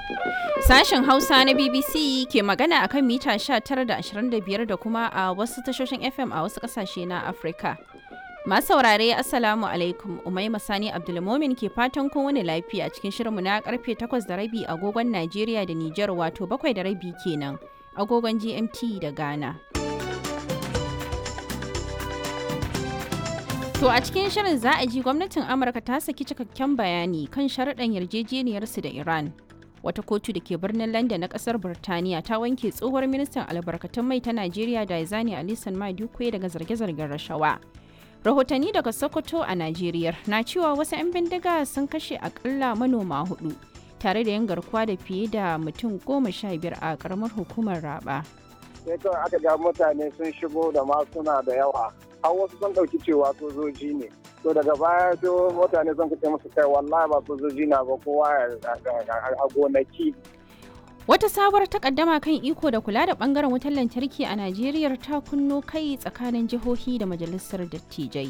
Sashen Hausa na BBC ke magana akan mita 19 da 25 da kuma a wasu tashoshin FM a wasu kasashe na Afirka. Masu saurare Assalamu alaikum Umaima Sani Abdulmomin ke fatan kun wani lafiya cikin shirinmu na karfe 8 da rabi agogon Najeriya da Nijar wato 7 da rabi kenan agogon GMT da Ghana. To a cikin shirin za a ji gwamnatin Amurka ta saki cikakken bayani kan sharaɗan yarjejeniyarsu da Iran. Wata kotu da ke birnin London na ƙasar Birtaniya ta wanke tsohuwar ministan albarkatun mai ta Najeriya Daizani Alisan Madukwe daga zarge-zargen rashawa. Rahotanni daga Sokoto a Najeriya na cewa wasu 'yan bindiga sun kashe akalla manoma hudu tare da yin garkuwa da fiye da mutum goma sha biyar a ƙaramar hukumar Raba. sai kawai aka ga mutane sun shigo da masuna da yawa har wasu sun ɗauki cewa sojoji ne to daga baya sai mutane sun kace musu kai wallahi ba sojoji na ba kowa a gonaki Wata sabuwar takaddama kan iko da kula da bangaren wutar lantarki a Najeriya ta kunno kai tsakanin jihohi da majalisar dattijai.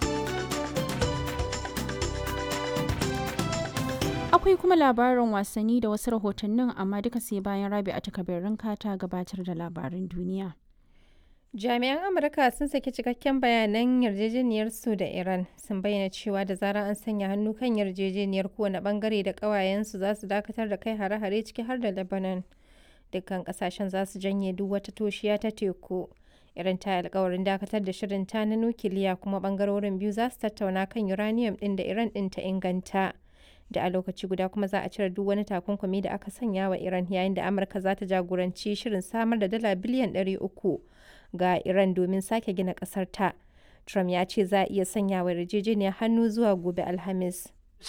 Akwai kuma labarin wasanni da wasu rahotannin amma duka sai bayan rabi a takabirin ta gabatar da labarin duniya. Jami'an Amurka sun saki cikakken bayanan yarjejeniyar su da Iran sun bayyana cewa da zarar an sanya hannu kan yarjejeniyar kowane bangare da ƙawayensu za su dakatar da kai hare-hare ciki har da Lebanon. Dukkan kasashen za su janye duk wata toshiya ta teku. Iran ta alkawarin dakatar da shirin ta na nukiliya kuma bangarorin biyu za su tattauna kan uranium ɗin da Iran ɗin ta inganta. Da a lokaci guda kuma za a cire duk wani takunkumi da aka sanya wa Iran yayin da Amurka za ta jagoranci shirin samar da dala biliyan 300 ga Iran domin sake gina ƙasar ta. Trump ya ce za a iya sanya wa yarjejeniyar hannu zuwa gobe Alhamis.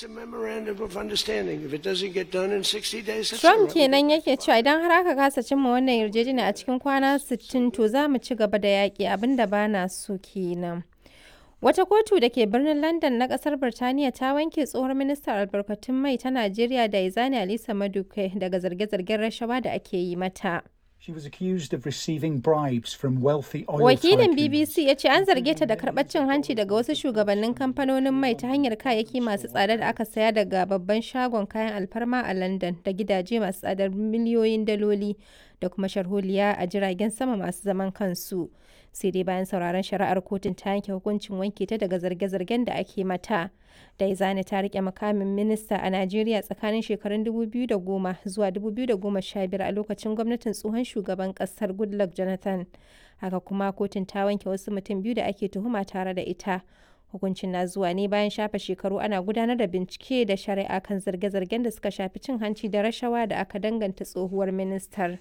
Trump kenan yake cewa idan har aka kasa cimma wannan yarjejeniya a cikin kwana 60 to za mu ci gaba da yaƙi abinda ba na so kenan. Wata kotu da ke birnin London na kasar Birtaniya ta wanke tsohon ministan albarkatun mai ta Najeriya da Izani Alisa Maduke daga zarge-zargen rashawa da ake yi mata. She was accused of receiving bribes from wealthy oil Wakilin tycoons. BBC ya ce an zarge ta da karɓar cin hanci daga wasu shugabannin kamfanonin mai ta hanyar kayayyaki masu tsada da aka saya daga babban shagon kayan alfarma a London da gidaje masu tsadar miliyoyin daloli da kuma sharholiya a jiragen sama masu zaman kansu. Sai dai bayan sauraron shari'ar kotun ta yanke hukuncin wanke ta daga zarge-zargen da ake mata. Daizani ta rike makamin minista a Najeriya tsakanin shekarun 2010 zuwa 2015 a lokacin gwamnatin tsohon shugaban kasar Goodluck Jonathan. Haka kuma kotun ta wanke wasu mutum biyu da ake tuhuma tare da ita. Hukuncin na zuwa ne bayan shafe shekaru ana gudanar da bincike da shari'a kan zarge-zargen da suka shafi cin hanci da rashawa da aka danganta tsohuwar ministar.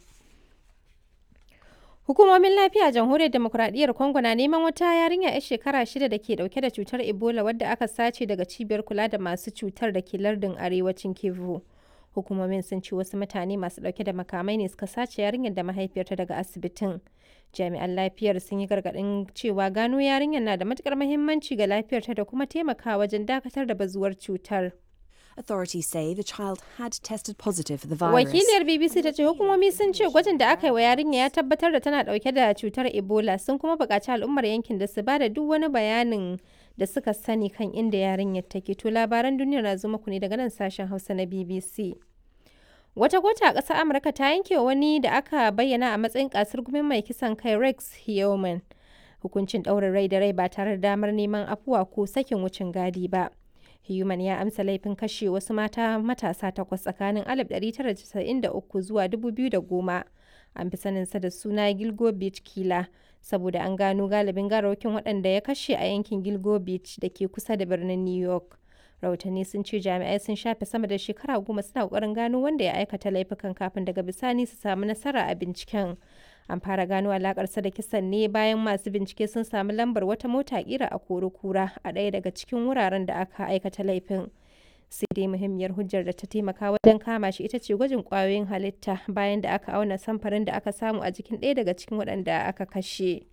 Hukumomin lafiya a jamhuriyar demokuraɗiyyar Congo na neman wata yarinya 'yar shekara shida da ke dauke da cutar Ebola wadda aka sace daga cibiyar kula da masu cutar da ke lardin arewacin Kivu. Hukumomin sun ce wasu mutane masu dauke da makamai ne suka sace yarinyar da mahaifiyarta daga asibitin. Jami'an lafiyar sun yi gargaɗin cewa gano yarinyar na da matukar muhimmanci ga lafiyarta da kuma taimakawa wajen dakatar da bazuwar cutar. Authorities say the child had tested positive for the virus. Wakiliyar BBC ta ce hukumomi sun ce gwajin da aka yi wa yarinya ya tabbatar da tana dauke da cutar Ebola sun kuma buƙaci al'ummar yankin da su ba da duk wani bayanin da suka sani kan inda yarinyar take. To labaran duniya na zo muku ne daga nan sashen Hausa na BBC. Wata kota a ƙasar Amurka ta yanke wa wani da aka bayyana a matsayin kasar gumin mai kisan kai Rex Heoman hukuncin ɗaurin rai da rai ba tare da damar neman afuwa ko sakin wucin gadi ba. Human ya amsa laifin kashe wasu mata matasa takwas tsakanin 1993 zuwa 2010. An fi saninsa da suna Gilgo Beach Killer saboda an gano galibin garawakin waɗanda ya kashe a yankin Gilgo Beach da ke kusa da birnin New York. Rahotanni sun ce jami'ai sun shafe sama da shekara goma suna ƙoƙarin gano wanda ya aikata laifukan kafin daga bisani su samu nasara a binciken. An fara gano alakarsa da kisan ne bayan masu bincike sun samu lambar wata mota kira a kura a ɗaya daga cikin wuraren da aka aikata laifin. Sai dai muhimmiyar hujjar da ta taimaka wajen kama shi ita ce gwajin ƙwayoyin halitta bayan da aka auna samfarin da aka samu a jikin ɗaya daga cikin waɗanda aka kashe.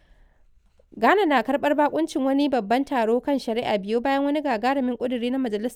Ghana na karɓar bakuncin wani babban taro kan shari'a biyu bayan wani gagarumin ƙuduri na majalisar